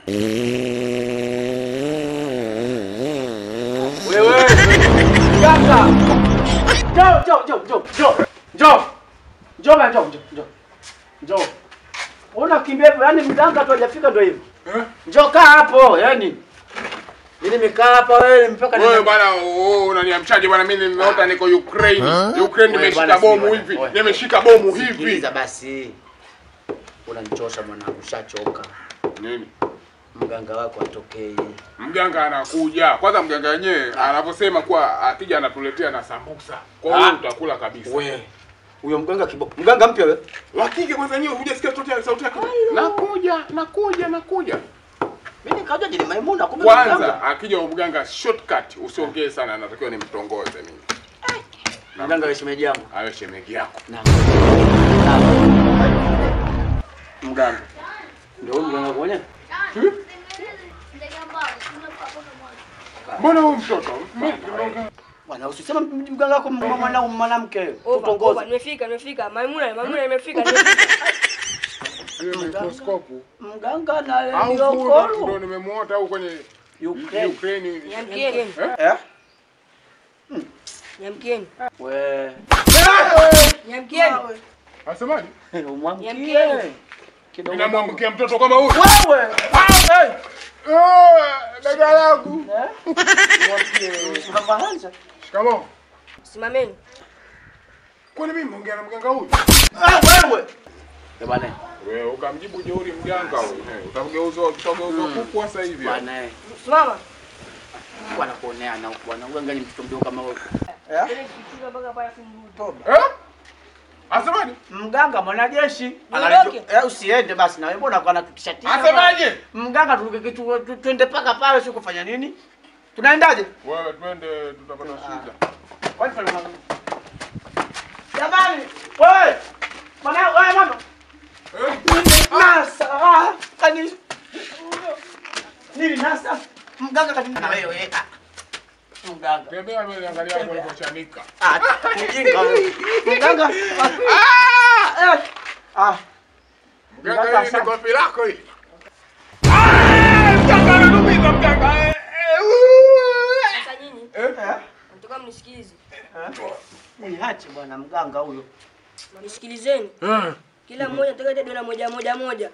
Wewe mganga, njoo njoo njoo njoo njoo njoo njoo bana, njoo njoo njoo njoo. Una kimbia hivyo, yani mganga tu hajafika ndio hivyo. Eh? Njoo kaa hapo, yani mimi nimekaa hapa wewe mpaka Wewe nina- bwana, oh, unaniamshaje bwana? Mimi nimeota niko Ukraine. Ukraine Wewe nimeshika bwana, bomu si hivi. bwana. Nimeshika bomu hivi. Sikiliza basi, unanichosha mwanangu, shachoka. Nini? Mganga wako atokee. Mganga anakuja. Kwanza mganga wenyewe anavyosema kuwa akija anatuletea na sambusa. Kwa hiyo Ah. utakula kabisa. We huyo mganga kibo, mganga mpya wewe? Wakike kwanza wenyewe hujasikia sauti yake sauti yake. Nakuja, nakuja, nakuja. Mimi nikaja ni Maimuna, kumbe Kwanza mganga. akija huyo mganga shortcut, usiongee sana, anatakiwa nimtongoze mimi. Mganga wa shemeji yangu. Awe shemeji yako. Na- Mganga. Ndio huyo mganga mwenyewe? Mbona huyu mtoto? Bwana usisema mganga wako mwana mwanamke. Oba, oba, Tutongoze. nimefika, nimefika. Maimuna, Maimuna nimefika. nimefika. Hiyo mikroskopu. Mganga na Au ndio Liokolu. nimemuota au kwenye Ukraine. Ukraine. Nyamkieni, Eh? nyamkieni, We. nyamkieni. Asemaje? Umwamkie. Niamkie. Kidogo. Ninamwamkia mtoto kama huyu. Wewe. Eh. Ah, Dada yangu. Eh? Umwamkie. Mama Hanza. Shikamoo. Simameni. Kwani mimi naongea na mganga huyu? Ah, wewe. Eh bwana. Wewe ukamjibu jeuri mganga huyu. Eh, Utageuzwa utageuzwa kuku sasa hivi. Bwana. eh. Simama. Bwana kuonea na bwana mganga ni mtoto mdogo kama wewe. Eh? Tena kichukua mpaka pale kumrudi. Toba. Eh? Asemaje? Mganga mwanajeshi. Niondoke? Eh, usiende basi na wewe mbona kwa natutishatisha? Asemaje? Mganga tuke- tu- tu- twende paka pale sio kufanya nini? Tunaendaje? Wewe twende tutapata shida. Kwani pale mama. Jamani, wewe. Bwana wewe mama. Eh? Nasa. Ah, kani. Nini nasa? Mganga kati na wewe. ah. Mganga. Tembea mbele angalia hapo alipochanika. Ah, mjinga wewe. Mganga. Ah. eh. Ah. Mganga Mganga hili ni asante. kofi lako hili. Ah! Mganga ananumiza mganga. Eh, eh, uh. Sasa nyinyi, Eh? nataka mnisikilize. Niache bwana mganga huyo. Nisikilizeni. Kila mmoja nataka dola moja moja moja.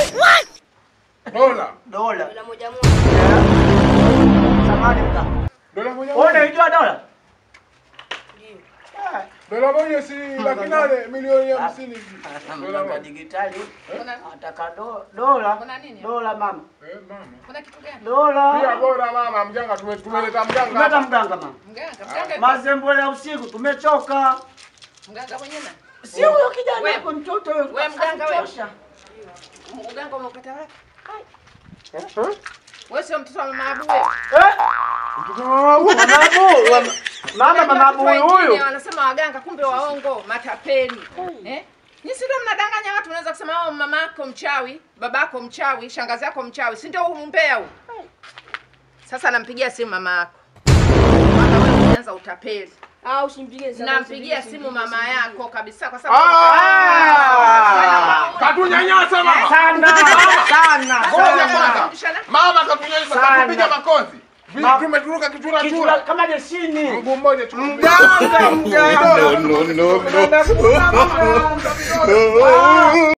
Dola. Dola. Dola moja moja. Samani mganga. Dola moja Wewe moja. unajua dola? Ndio. Ah. Dola moja si laki nane milioni hamsini hivi. Dola Mganga moja. digitali. Kuna, Ataka do, dola. kuna nini? Dola mama. Eh, mama. Kuna kitu gani? Pia Dola. bora mama mganga tume- tumeleta mganga. Tumeta hapa. mganga mama. Mganga, mganga, Mazembo ya usiku tumechoka. mganga mwenyewe na. Si huyo kijana Wewe. wako mtoto wewe. Wewe mganga wewe. Atuchosha. Mganga umepata wapi? Eh? Wewe sio mtoto wa mama Abu wewe. Eh? Mama Abu, wa- mama mama Abu Watu wengine huyu. Wanasema waganga kumbe waongo, matapeli. Eh? Ni si ndio mnadanganya watu, unaweza kusema oh, mama yako mchawi, babako mchawi, shangazi yako mchawi, si ndio umbea huu? Sasa nampigia simu mama yako. Mama wewe umeanza utapeli. Ah, usimpigie sana. Nampigia usimpigie, simu usimpigie, mama usimpigie. yako kabisa kwa sababu Ah! Katunyanyasa mama. Sana, sana, Ngoja sana. kwanza. Mama katunyanyasa Sana. katupiga makonzi. Ma- Tumeturuka kichura Kichwa chura. kama jeshini. Mguu mmoja tu. Mganga, mganga. No, no, no, no. Mganga.